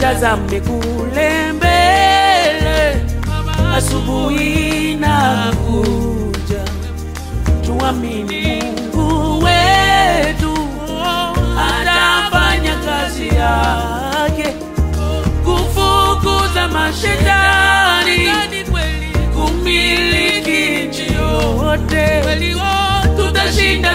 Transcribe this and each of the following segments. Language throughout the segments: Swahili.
tutazame kule mbele, asubuhi na kuja, tuamini Mungu wetu atafanya kazi yake kufukuza mashetani, kumiliki nchi yote. Tutashinda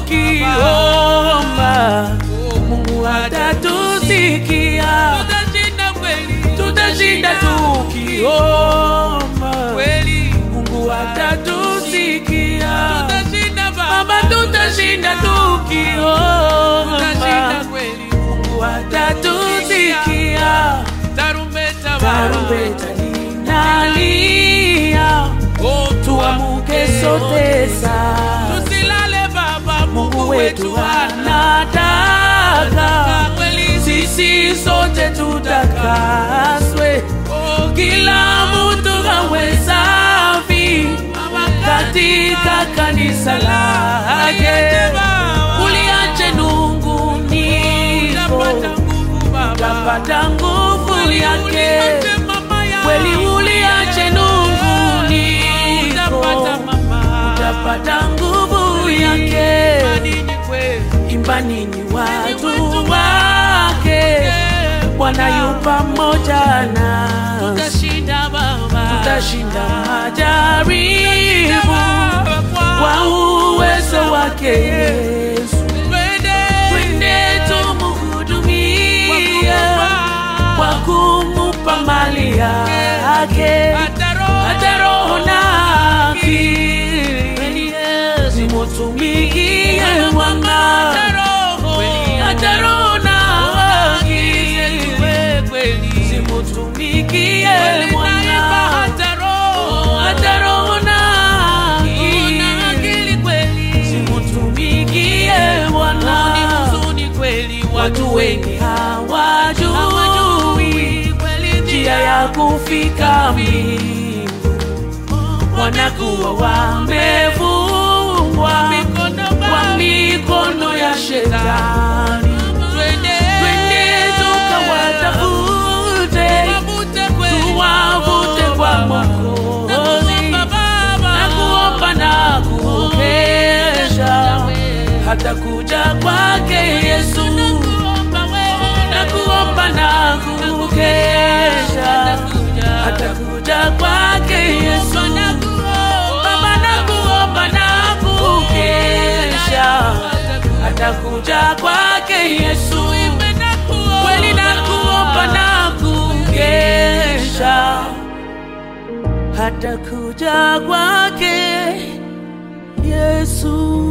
tukiomba, Mungu atatusikia. Tutashinda tukiomba, Mungu atatusikia. Baba, tutashinda tukiomba, Mungu atatusikia. Tarumbeta linalia, tuamuke sote sasa. Tusilale baba, Mungu wetu anataka sisi sote tutakaswe, kila mtu awe safi katika kanisa lake. Uliache nunguniko, utapata nguvu yake. Kweli uliache nunguniko, utapata nguvu yake. Imbani ni watu wake, Bwana yu pamoja nasi, tutashinda majaribu kwa uwezo wake Yesu. Twende tumuhudumie kwa kumupa mali yake, hata roho na akili zimutumikie Bwana, hata roho na akili zimutumikie Bwana, hata roho na akili zimutumikie Bwana. Watu wengi hawajui njia ya kufika mbingu, wanakuwa wamefungwa kwa mikono ya shetani. Twende tukawatafute, tuwavute kwa Mwokozi na kuomba na kukesha hata kuja kwake Yesu na kuomba na kukesha hata kuja kwake Yesu Baba na kuomba na kukesha hata kuja kwake Yesu kweli na kuomba na kukesha hata kuja kwake Yesu